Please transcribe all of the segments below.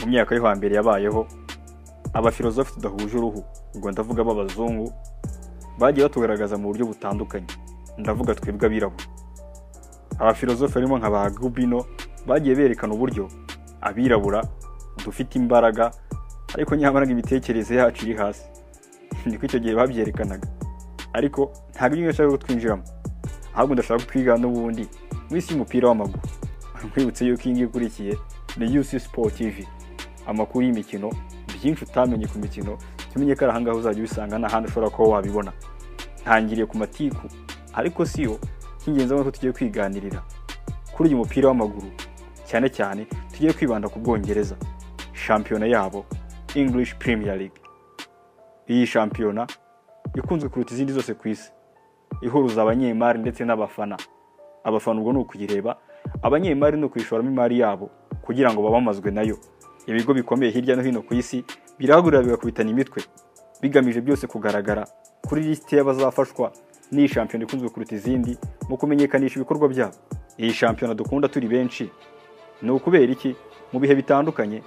imyaka yo hambere yabayeho abafilozofe tudahuje uruhu ubwo ndavuga b'abazungu bagiye batugaragaza mu buryo butandukanye ndavuga twebwe abirabura abafilozofe barimo nka ba gubino bagiye berekana uburyo abirabura dufite imbaraga ariko nyamara imitekerereze yacu iri hasi niko icyo gihe babyerekanaga ariko ntabwo ibyo ngibyo kutwinjiramo ahubwo ndashaka kutwiga n'ubundi mu isi y'umupira w'amaguru nkwibutse yuko iyi ngiyi ikurikiye ni yusi siporo tivi amakuru y'imikino byinshi utamenye ku mikino tumenye ko ari ahangaha uzajya ubisanga n'ahandi ushobora kuba wabibona ntangiriye ku matiku ariko si yo cy'ingenzi nk'uko tugiye kwiganirira kuri uyu mupira w'amaguru cyane cyane tugiye kwibanda ku bwongereza shampiyona yabo english premier league iyi shampiyona ikunzwe kuruta izindi zose ku isi ihuruza abanyemari ndetse n'abafana abafana ubwo ni ukuyireba abanyemari ni ukuyishoramo imari yabo kugira ngo babamazwe nayo ibigo bikomeye hirya no hino ku isi birahagurira bigakubitana imitwe bigamije byose kugaragara kuri lisiti y'abazafashwa n'iyi shampiyona ikunzwe kuruta izindi mu kumenyekanisha ibikorwa byabo iyi shampiyona dukunda turi benshi ni ukubera iki mu bihe bitandukanye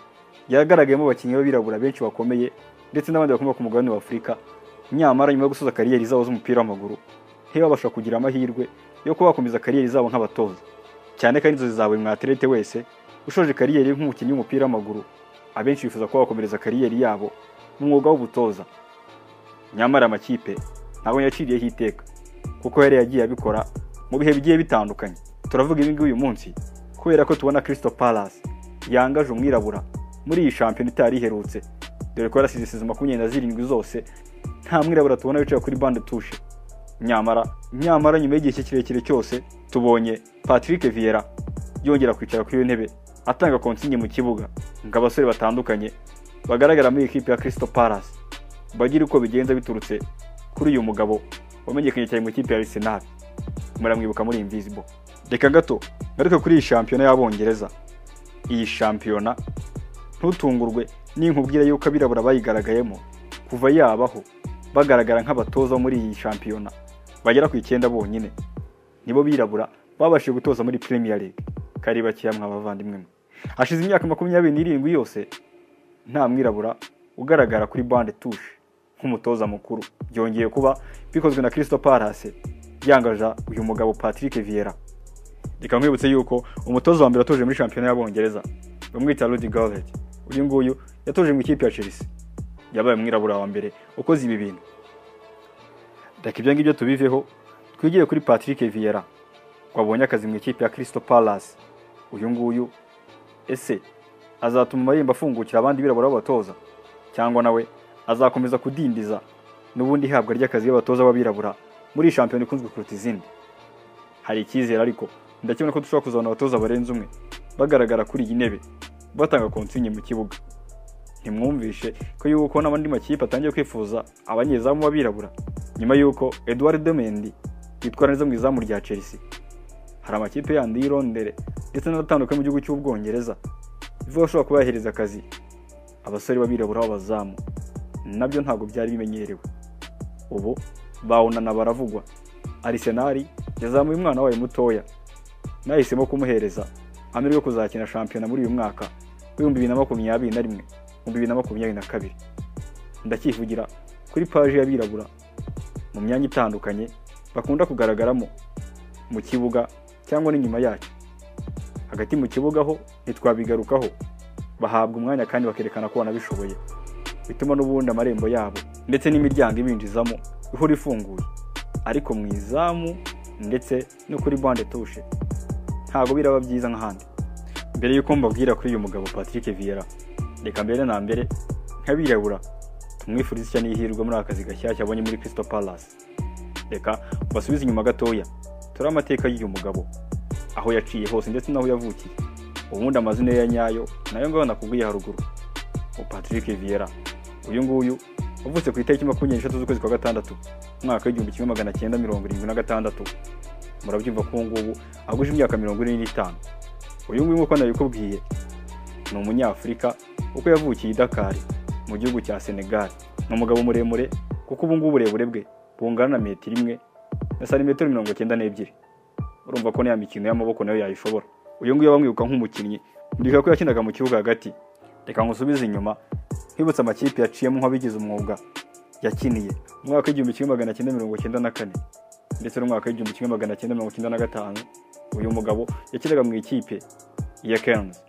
yagaragayemo abakinnyi b'abirabura benshi bakomeye ndetse n'abandi bakomoka ku mugabane wa afurika nyamara nyuma yo gusoza kariyeri zabo z'umupira w'amaguru ntibabasha kugira amahirwe yo kuba bakomeza kariyeri zabo nk'abatoza cyane ko ari inzozi za buri mwaterete wese ushoje kariyeri nk'umukinnyi w'umupira w'amaguru abenshi bifuza kuba bakomereza kariyeri yabo mu mwuga w'ubutoza nyamara amakipe ntabwo yaciriyeho iteka kuko yari yagiye abikora mu bihe bigiye bitandukanye turavuga ibi ngibi uyu munsi kubera ko tubona kirisito palasi yangaje umwirabura muri iyi shampiyona itari iherutse dore ko yarasize isize makumyabiri na zirindwi zose nta mwirabura tubona wicaye kuri bande tushe nyamara nyamara nyuma y'igihe kirekire cyose tubonye patrick viera yongera kwicara kuri iyo ntebe atanga konsinye mu kibuga ngo abasore batandukanye bagaragara muri ikipe ya kirisito palasi bagire uko bigenza biturutse kuri uyu mugabo wamenyekanye cyane mu ikipe ya arisenali muramwibuka muri invisibo reka gato ngaruke kuri iyi shampiyona y'abongereza iyi shampiyona ntutungurwe n'inkubwira y'uko abirabura bayigaragayemo kuva yabaho bagaragara nk'abatoza muri iyi shampiyona bagera ku icyenda bonyine nibo birabura babashije gutoza muri premier league kari bakeya mwa bavandimwe mwe hashize imyaka makumyabiri n'irindwi yose nta mwirabura ugaragara kuri bande tushe nk'umutoza mukuru byongeye kuba bikozwe na kirisito parase yangaja uyu mugabo patrick viera reka nkwibutse yuko umutoza wa mbere yatoje muri shampiyona y'abongereza bamwita rudi garlett uyu nguyu yatoje mu ikipe ya chelsea yabaye umwirabura wa mbere ukoze ibi bintu reka ibyo ngibyo tubiveho twigire kuri patrick viera wabonye akazi mu ikipe ya kirisito palasi uyu nguyu ese azatuma amarembo afungukira abandi birabura b'abatoza cyangwa nawe azakomeza kudindiza n'ubundi ihabwa ry'akazi y'abatoza b'abirabura muri iyi shampiyona ikunzwe kuruta izindi hari icyizere ariko ndakibona ko dushobora kuzabona abatoza barenze umwe bagaragara kuri iyi ntebe batanga konsinye mu kibuga ntimwumvishe ko yuko n'abandi makipe atangiye kwifuza abanyezamu b'abirabura nyuma y'uko eduard demendi yitwara neza mu izamu rya chelsea hari amakipe yandi y'irondere ndetse n'adatandukanye mu gihugu cy'ubwongereza bivuga ko ashobora kuba yahereza akazi abasore b'abirabura b'abazamu nabyo ntabwo byari bimenyerewe ubu bawunana baravugwa arisenali yazamuye umwana wayo mutoya nahisemo kumuhereza amahirwe yo kuzakina shampiyona muri uyu mwaka w'ibihumbi bibiri na makumyabiri na rimwe ibihumbi bibiri na makumyabiri na kabiri ndacyivugira kuri paji y'abirabura mu myanya itandukanye bakunda kugaragaramo mu kibuga cyangwa n'inyuma yacyo hagati mu kibuga ho ntitwabigarukaho bahabwa umwanya kandi bakerekana ko banabishoboye bituma n'ubundi amarembo yabo ndetse n'imiryango ibinjizamo ihora ifunguye ariko mu izamu ndetse no kuri bande tushe ntabwo biraba byiza nk'ahandi mbere y'uko mbabwira kuri uyu mugabo patrick viera reka mbere na mbere nk'abirabura tumwifuriza icya n'ihirwe muri aka kazi gashyashya abonye muri kirisito palasi reka basubize inyuma gatoya turi amateka y'uyu mugabo aho yaciye hose ndetse n'aho yavukiye ubundi amazina ye ya nyayo nayo ngaho nakubwiye haruguru patrick viera uyu nguyu wavutse ku itariki makumyabiri n'eshatu z'ukwezi kwa gatandatu umwaka w'igihumbi kimwe magana cyenda mirongo irindwi na gatandatu murabyumva ko ubu ngubu aguje imyaka mirongo ine n'itanu uyu nguyu nk'uko nabikubwiye ni umunyafurika kuko yavukiye i dakari mu gihugu cya senegal ni umugabo muremure kuko ubu ngubu uburebure bwe bungana na metero imwe na santimetero mirongo icyenda n'ebyiri urumva ko n'iya mikino y'amaboko nayo yayishobora uyu nguyu bamwibuka nk'umukinnyi mureka ko yakinaga mu kibuga hagati reka ngusubize inyuma nkibutsa amakipe yaciyemo nk'abigize umwuga yakiniye mu mwaka w'igihumbi kimwe magana cyenda mirongo cyenda na kane ndetse n'umwaka w'igihumbi kimwe magana cyenda mirongo cyenda na gatanu uyu mugabo yakinaga mu ikipe ya kenzi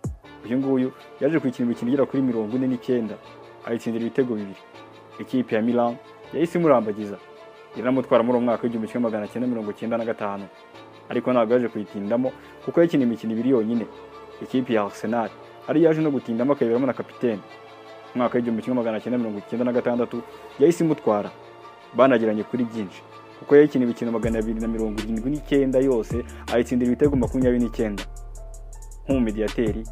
uyu nguyu yaje kwikina imikino igera kuri mirongo ine n'icyenda ayitsindira ibitego bibiri ikipe ya milan yahise imurambagiza iranamutwara muri uwo mwaka w'igihumbi kimwe magana cyenda mirongo cyenda na gatanu ariko ntabwo yaje kuyitindamo kuko yakina imikino ibiri yonyine ikipe ya arsenal ari yaje no gutindamo akayiberamo na kapitene umwaka w'igihumbi kimwe magana cyenda mirongo icyenda na gatandatu yahise imutwara banagiranye kuri byinshi kuko yakina imikino magana abiri na mirongo irindwi n'icyenda yose ayitsindira ibitego makumyabiri n'icyenda nk'umumediyateri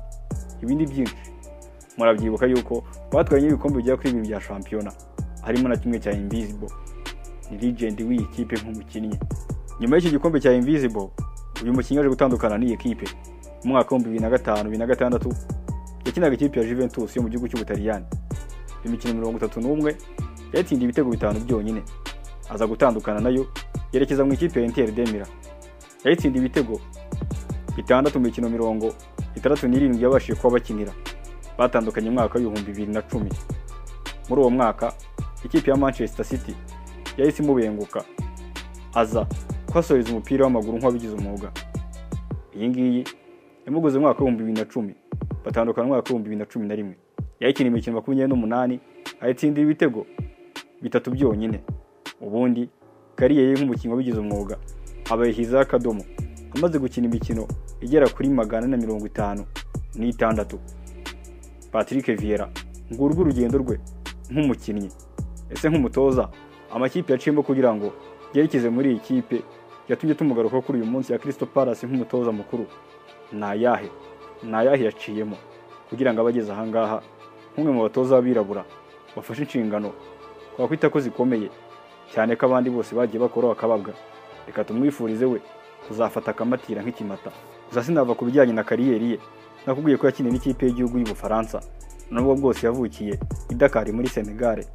ibindi byinshi murabyibuka yuko batwaye n'ibikombe bigera kuri bibiri bya shampiyona harimo na kimwe cya invisible ni legend w'iyi kipe nk'umukinnyi nyuma y'iki gikombe cya invisible uyu mukinnyi aje gutandukana n'iyi kipe mu mwaka w'ibihumbi bibiri na gatanu bibiri na gatandatu yakinaga ikipe ya Juventus yo mu gihugu cy'Ubutaliyani imikino mirongo itatu n'umwe yatsindiye ibitego bitanu byonyine aza gutandukana nayo yerekeza mu ikipe ya Inter Demira yatsindiye ibitego bitandatu mu mikino mirongo itandatu n'irindwi yabashije kuba bakinira batandukanye mu mwaka w'ibihumbi bibiri na cumi muri uwo mwaka ikipe ya Manchester City yahise imubenguka aza kuhasoreza umupira w'amaguru nk'uwabigize umwuga iyi ngiyi yamuguze mu mwaka w'ibihumbi bibiri na cumi batandukana mu mwaka w'ibihumbi bibiri na cumi na rimwe yayikina imikino makumyabiri n'umunani ayitsindira ibitego bitatu byonyine ubundi kariyeri ye nk'umukinnyi wabigize umwuga abayihizaho akadomo amaze gukina imikino igera kuri magana na mirongo itanu n'itandatu patrick viera ngurwo urugendo rwe nk'umukinnyi ese nk'umutoza amakipe yaciyemo kugira ngo yerekeze muri iyi kipe yatumye tumugaruka kuri uyu munsi ya kirisito palasi nk'umutoza mukuru ni ayahe ni ayahe yaciyemo kugira ngo abageze ahangaha nk'umwe mu batoza b'abirabura bafashe inshingano twakwita ko zikomeye cyane ko abandi bose bagiye bakoraho akababwa reka tumwifurize we kuzafata akamatira nk'ikimata gusa sinava ku bijyanye na kariyeri ye nakubwiye ko yakiniye n'ikipe y'igihugu y'ubufaransa nubwo bwose yavukiye i Dakar muri senegare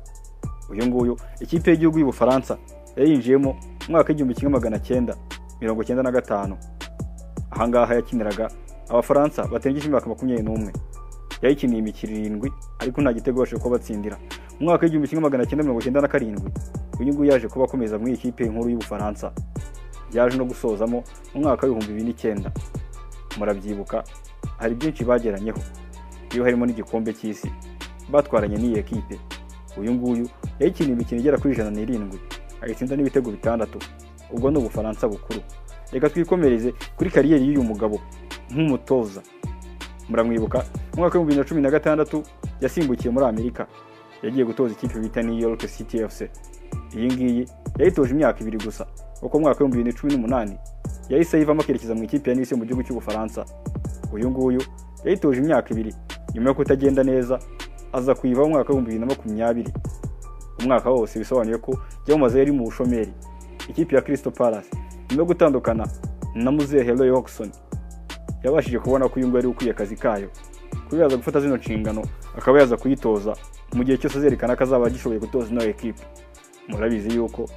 uyu nguyu ikipe y'igihugu y'ubufaransa yayinjiyemo mu mwaka w'igihumbi kimwe magana cyenda mirongo cyenda na gatanu ahangaha yakiniraga abafaransa batengeje imyaka makumyabiri n'umwe yayikiniye imikino irindwi ariko nta gitego babashije kuba batsindira mu mwaka w'igihumbi kimwe magana cyenda mirongo cyenda na karindwi uyu nguyu yaje kuba akomeza muri ikipe nkuru y'ubufaransa yaje no gusozamo mu mwaka w'ibihumbi bibiri n'icyenda murabyibuka hari byinshi bageranyeho iyo harimo n'igikombe cy'isi batwaranye n'iyi kipe uyu nguyu yayikiniye imikino igera kuri ijana n'irindwi ayitsinda n'ibitego bitandatu ubwo ni ubufaransa bukuru reka twikomereze kuri kariyeri y'uyu mugabo nk'umutoza muramwibuka mu mwaka w'ibihumbi bibiri na cumi na gatandatu yasimbukiye muri amerika yagiye gutoza ikipe bita new york city fc iyi ngiyi yayitoje imyaka ibiri gusa kuko mu mwaka w'ibihumbi bibiri na cumi n'umunani yahise ayivamo akerekeza mu ikipe ya nisi mu gihugu cy'ubufaransa uyu nguyu yayitoje imyaka ibiri nyuma yo kutagenda neza aza kuyivaho mu mwaka w'ibihumbi bibiri na makumyabiri umwaka wose bisobanuye ko yamaze yari mu bushomeri ikipe ya kirisito palasi nyuma yo gutandukana na muzehe heroyi hokisoni yabashije kubona ko uyu nguyu ari ukwiye akazi kayo kuba yaza gufata zino nshingano akaba yaza kuyitoza mu gihe cyose azerekana ko azaba agishoboye gutoza ino ekipe murabizi yuko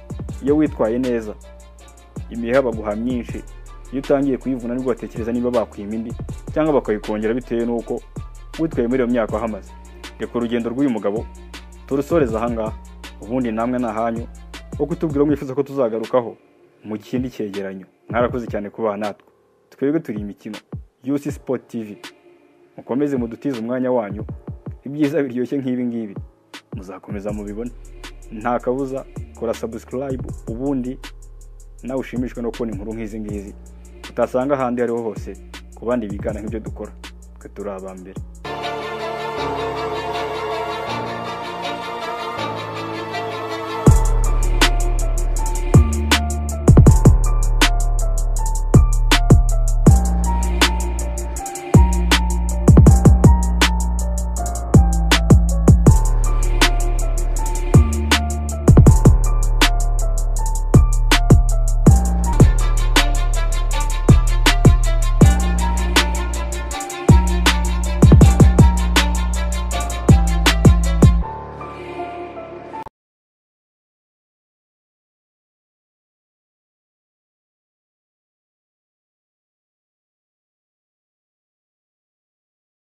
iyo witwaye neza imiheha baguha myinshi iyo utangiye kuyivuna nibwo batekereza niba bakwima indi cyangwa bakayikongera bitewe n'uko witwaye muri iyo myaka wahamaze reka urugendo rw'uyu mugabo turusoreza ahangaha ubundi namwe ni ahanyu wo kutubwira mwifuza ko tuzagarukaho mu kindi cyegeranyo mwarakoze cyane kuba natwe twebwe turi imikino yusi sipoti tivi mukomeze mudutize umwanya wanyu ibyiza biryoshye nk'ibi ngibi muzakomeza mubibone nta kabuza kora sabusikarayibu ubundi nawe ushimishwe no kubona inkuru nk'izi ngizi utasanga ahandi ariho hose ku bandi bigana nk'ibyo dukora twe turi aba mbere